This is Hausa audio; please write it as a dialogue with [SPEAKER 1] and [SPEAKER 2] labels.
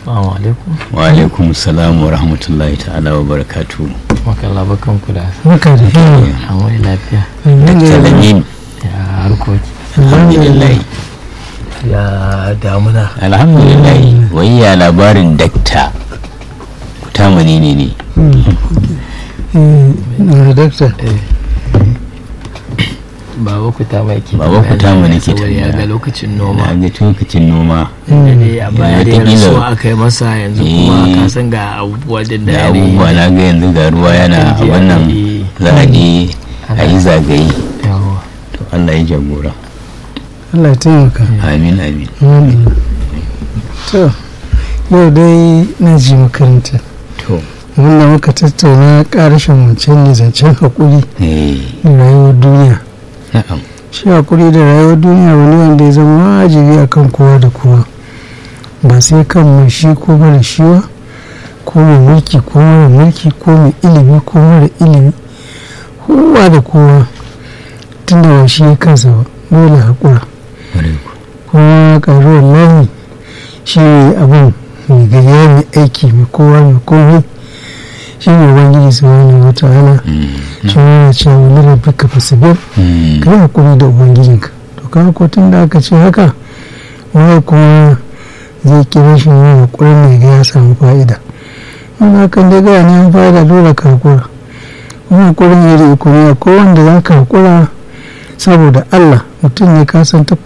[SPEAKER 1] Assalamu alaikum.
[SPEAKER 2] wa alaikum salam wa rahmatullahi ta'ala wa barakatu
[SPEAKER 1] Makalla bakan ku da
[SPEAKER 3] Maka da hini.
[SPEAKER 1] an wani lafiya.
[SPEAKER 2] talamin
[SPEAKER 1] Ya harkoki.
[SPEAKER 2] alhamdulillah
[SPEAKER 1] Ya damuna.
[SPEAKER 2] alhamdulillah wai ya labarin dakta tamani ne ne
[SPEAKER 3] Na dakta.
[SPEAKER 1] Baba ku ta mai ke.
[SPEAKER 2] Baba ku ta mai ke
[SPEAKER 1] Saboda ya
[SPEAKER 2] tambaya.
[SPEAKER 1] ga lokacin
[SPEAKER 2] na
[SPEAKER 1] noma.
[SPEAKER 2] ga lokacin noma
[SPEAKER 1] Da dai a baya da
[SPEAKER 2] Wataƙila-
[SPEAKER 1] rasuwa aka yi masa yanzu kuma
[SPEAKER 2] Eh.
[SPEAKER 1] ka san ga abubuwa da
[SPEAKER 2] da
[SPEAKER 1] da
[SPEAKER 2] abubuwa na ga yanzu ga ruwa yana a wannan za a je a yi zagaye
[SPEAKER 1] Yawa.
[SPEAKER 2] to Allah ya jagora
[SPEAKER 3] Allah ya taimaka.
[SPEAKER 2] amin amin
[SPEAKER 3] Alhamdulillah. To, yau dai na ji makaranta.
[SPEAKER 2] to
[SPEAKER 3] Wanda muka tattauna ƙarashin wancan ne zancen haƙuri
[SPEAKER 2] eh
[SPEAKER 3] da rayuwar duniya.
[SPEAKER 2] na'am
[SPEAKER 3] Shi haƙuri da rayuwar duniya wani wanda ya zama wajibi a kan kowa da kowa. Ba sai kan mai shi ko mara shi ba, ko mai mulki ko mara mulki ko mai ilimi ko mara ilimi. Kowa da kowa tunda ba shi ya kansa ba, dole haƙura.
[SPEAKER 2] ƙwarai ku.
[SPEAKER 3] kuma ƙaruwar launi shi ne abin mai gaya mai aiki mai kowa mai komai shi ne ubangiji su wani wata hana
[SPEAKER 2] Mm,
[SPEAKER 3] shi ne cewa wani rabbi ka fasibir
[SPEAKER 2] mm,
[SPEAKER 3] ka yi hakuri da ubangijinka to kaga ko tun da aka ce haka wani kuma zai kira shi ne hakurin mai ga ya samu fa'ida wani hakan dai gaya neman fa'ida dole ka hakura wani hakurin iri uku ne akwai wanda za ka hakura saboda allah mutum ne ka san ta